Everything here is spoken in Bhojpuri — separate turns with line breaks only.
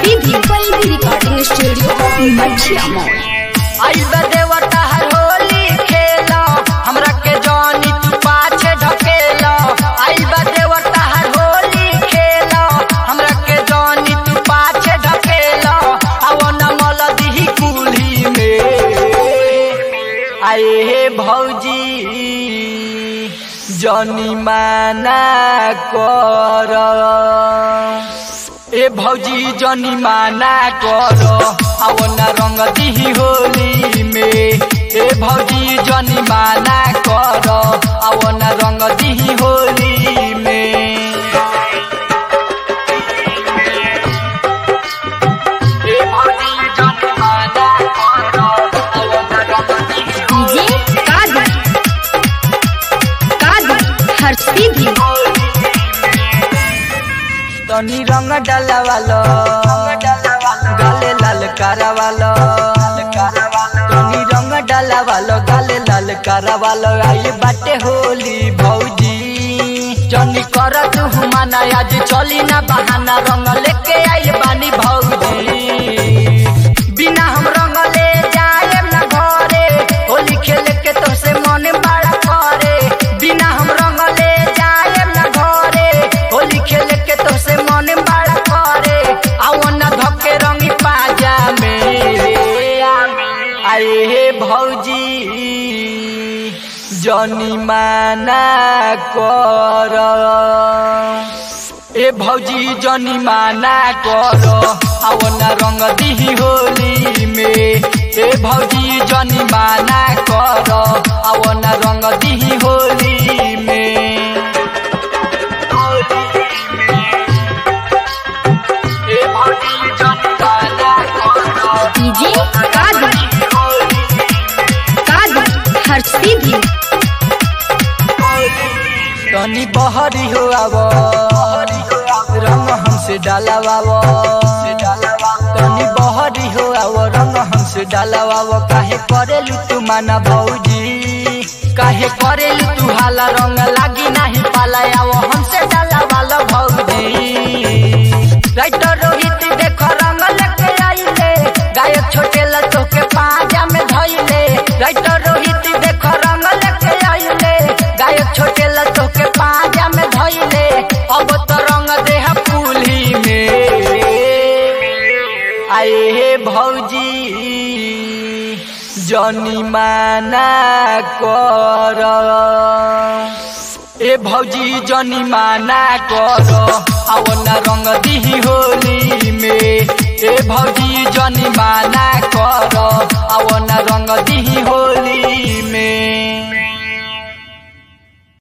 सीधी पल्लवी रिकॉर्डिंग स्टूडियो मछिया मॉल
आई देवता हर होली खेला हमरा के जानी तू पाछे ढकेला आई देवता हर होली खेला हमरा के जानी तू पाछे ढकेला आवो न मल दिही कुली में आए हे भौजी जनी माना कर ए भौजी जनी माना कर आओ न रंग दिही होली में ए भौजी जनी माना कर आओ न रंग दिही होली में ए भौजी जनी माना कर आओ न रंग दिही
डीजे कादर कादर हर सीधी
तनी रंग डालावालो गाले लाल कारावालो तनी रंग डालावालो गाले लाल कारावालो आई बाटे होली भौजी जनी कर तू माना आज चली ना बहाना रंग लेके आई बानी भौजी बिना हम रंग ले जाए ना घरे होली खेले के तो से मन बड़ा करे बिना हम रंग ले जाए ना घरे होली खेले के तो से मन बड़ा करे आओ ना धके रंगी पाजा में आए हे भौजी जनी माना कर ए भौजी जनी माना कर आओ न रंग दिही होली में ए भौजी जनी माना कर आओ न रंग दिही होली में ए भौजी जनी माना कर
डीजे कादर कादर हर सीधी
तनी बहरी हो आव रंग हमसे डालावाव तनी बहरी हो आव रंग हमसे डालावाव काहे करेलू तू माना भौजी काहे करेलू तू हाला रंग लागी नाही पाला आव हमसे डालावाल भौजी राइटर रोहित देख रंग लेके आइले गायक छोटे लतो के पाजा में धइले राइटर रोहित देख रंग लेके आइले गायक छोटे लतो के पाजा में धइले अब तो रंग देह पुली में आए हे भौजी जनी माना कर ए भौजी जनी माना कर आओ न रंग दिही होली में ए भौजी जनी माना